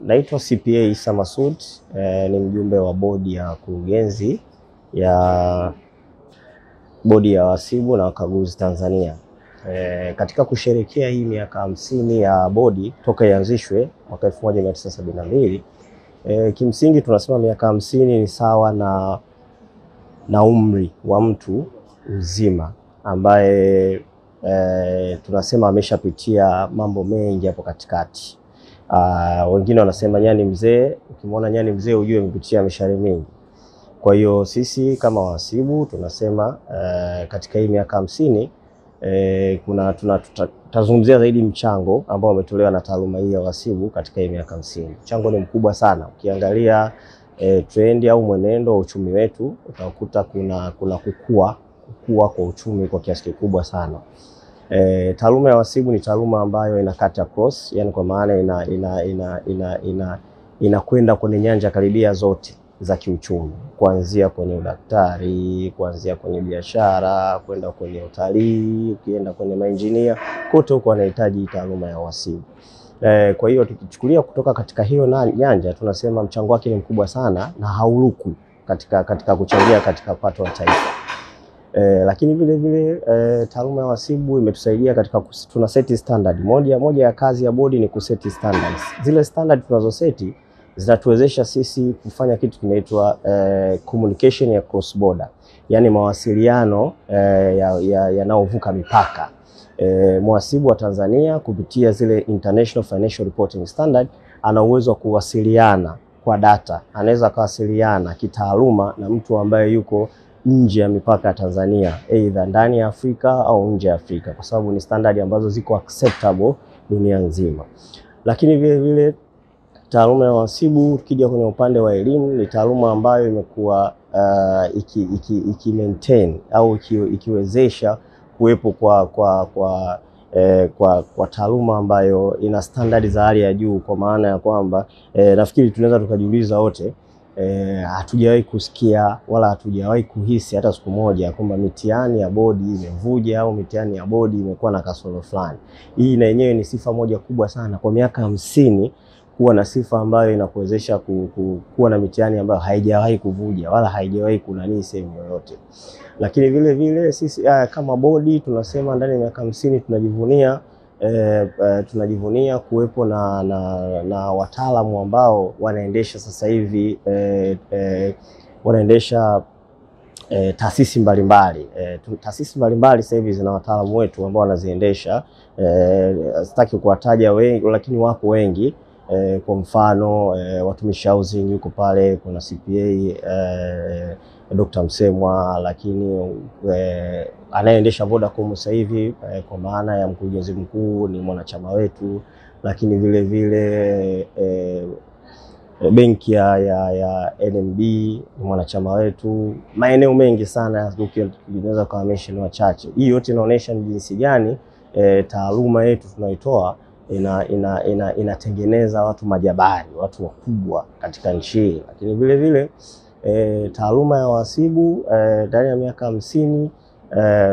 naitwa CPA Issa Masoud eh, ni mjumbe wa bodi ya kurugenzi ya bodi ya wahasibu na wakaguzi Tanzania. Eh, katika kusherekea hii miaka hamsini ya bodi toka ianzishwe mwaka 1972 eh, kimsingi tunasema miaka hamsini ni sawa na, na umri wa mtu mzima ambaye eh, tunasema ameshapitia mambo mengi hapo katikati. Uh, wengine wanasema nyani mzee, ukimwona nyani mzee ujue amepitia mishare mingi. Kwa hiyo sisi kama wahasibu tunasema uh, katika hii miaka hamsini eh, kuna tutazungumzia zaidi mchango ambao umetolewa na taaluma hii ya uhasibu katika hii miaka hamsini. Mchango ni mkubwa sana. Ukiangalia eh, trendi au mwenendo wa uchumi wetu utakuta kuna, kuna kukua kukua kwa uchumi kwa kiasi kikubwa sana. E, taaluma ya uhasibu ni taaluma ambayo ina cut across, yani kwa maana ina ina ina ina ina inakwenda kwenye nyanja karibia zote za kiuchumi, kuanzia kwenye udaktari, kuanzia kwenye biashara, kwenda kwenye utalii, ukienda kwenye mainjinia, kote huko wanahitaji taaluma ya uhasibu. E, kwa hiyo tukichukulia kutoka katika hiyo na nyanja tunasema mchango wake ni mkubwa sana na haurukwi katika, katika kuchangia katika pato la taifa. Eh, lakini vile vile eh, taaluma ya uhasibu imetusaidia katika tuna seti standard. Moja, moja ya kazi ya bodi ni kuseti standards. Zile standard tunazoseti zinatuwezesha sisi kufanya kitu kinaitwa eh, communication ya cross border, yaani mawasiliano eh, yanayovuka ya, ya mipaka. Eh, mhasibu wa Tanzania kupitia zile International Financial Reporting Standard ana uwezo wa kuwasiliana kwa data, anaweza kuwasiliana kitaaluma na mtu ambaye yuko nje ya mipaka ya Tanzania, aidha ndani ya Afrika au nje ya Afrika, kwa sababu ni standard ambazo ziko acceptable dunia nzima. Lakini vile vile taaluma ya uhasibu, ukija kwenye upande wa elimu, ni taaluma ambayo imekuwa uh, iki, iki, iki maintain au iki, ikiwezesha kuwepo kwa, kwa, kwa Eh, kwa, kwa taaluma ambayo ina standard za hali ya juu, kwa maana ya kwamba eh, nafikiri tunaweza tukajiuliza wote E, hatujawahi kusikia wala hatujawahi kuhisi hata siku moja kwamba mitihani ya bodi imevuja au mitihani ya bodi imekuwa na kasoro fulani. Hii na yenyewe ni sifa moja kubwa sana kwa miaka hamsini kuwa na sifa ambayo inakuwezesha ku, ku, kuwa na mitihani ambayo haijawahi kuvuja wala haijawahi kunanii sehemu yoyote. Lakini vile vile sisi uh, kama bodi tunasema ndani ya miaka hamsini tunajivunia E, e, tunajivunia kuwepo na, na, na wataalamu ambao wanaendesha sasa hivi e, e, wanaendesha e, taasisi mbalimbali e, taasisi mbalimbali sasa hivi zina wataalamu wetu ambao wanaziendesha. E, sitaki kuwataja wengi, lakini wapo wengi e, kwa mfano e, watumishi housing yuko pale, kuna CPA e, Dr. Msemwa, lakini e, anayeendesha Vodacom sasa hivi e, kwa maana ya mkurugenzi mkuu ni mwanachama wetu, lakini vile vile e, benki ya, ya, ya NMB ni mwanachama wetu. Maeneo mengi sana unaweza kuwa mention wachache. Hii yote inaonyesha ni jinsi gani e, taaluma yetu tunaitoa ina, ina, ina, inatengeneza watu majabari, watu wakubwa katika nchi hii, lakini vile vile E, taaluma ya uhasibu ndani e, ya miaka hamsini e,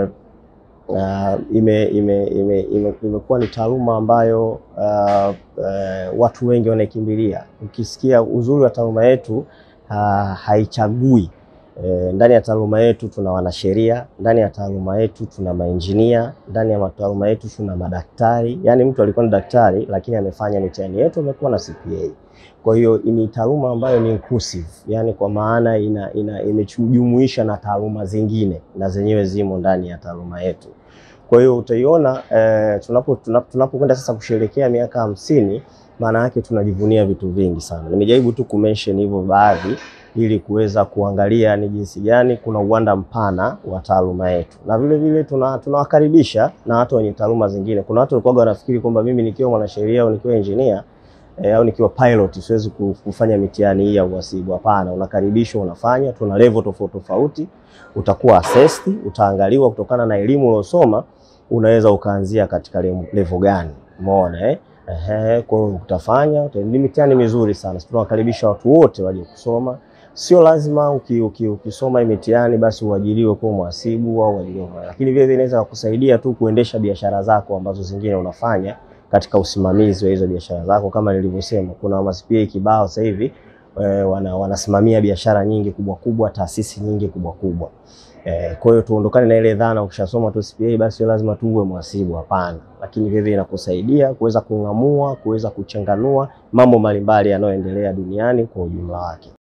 uh, ime, ime, ime, ime, imekuwa ni taaluma ambayo uh, uh, watu wengi wanaikimbilia. Ukisikia uzuri wa taaluma yetu uh, haichagui e, ndani ya taaluma yetu tuna wanasheria, ndani ya taaluma yetu tuna mainjinia, ndani ya taaluma yetu tuna madaktari. Yaani mtu alikuwa ni daktari lakini amefanya mitihani yetu amekuwa na CPA. Kwa hiyo ni taaluma ambayo ni inclusive, yani kwa maana ina, ina imejumuisha na taaluma zingine na zenyewe zimo ndani ya taaluma yetu. Kwa hiyo utaiona eh, tunapo tunapokwenda sasa kusherehekea miaka hamsini, maana yake tunajivunia vitu vingi sana. Nimejaribu tu kumention hivyo baadhi ili kuweza kuangalia ni jinsi gani kuna uwanda mpana wa taaluma yetu, na vile vile tunawakaribisha na watu wenye taaluma zingine. Kuna watu walikuwa wanafikiri kwamba mimi nikiwa mwanasheria au nikiwa engineer E, au nikiwa pilot siwezi kufanya mitihani hii ya uhasibu. Hapana, unakaribishwa, unafanya. Tuna level tofauti tofauti, utakuwa assessed, utaangaliwa kutokana na elimu uliosoma, unaweza ukaanzia katika level gani, umeona eh? Ehe, kwa hiyo utafanya. Ni mitihani mizuri sana, tunawakaribisha watu wote waje kusoma. Sio lazima uki, uki, ukisoma hii mitihani basi uajiriwe kuwa mhasibu au uajiriwe, lakini vile vile inaweza kukusaidia tu kuendesha biashara zako ambazo zingine unafanya katika usimamizi wa hizo biashara zako. Kama nilivyosema, kuna ma CPA kibao sasa hivi e, wana, wanasimamia biashara nyingi kubwa kubwa, taasisi nyingi kubwa kubwa. E, kwa hiyo tuondokane na ile dhana ukishasoma tu CPA basi lazima tu uwe mhasibu. Hapana, lakini vile inakusaidia kuweza kung'amua, kuweza kuchanganua mambo mbalimbali yanayoendelea duniani kwa ujumla wake.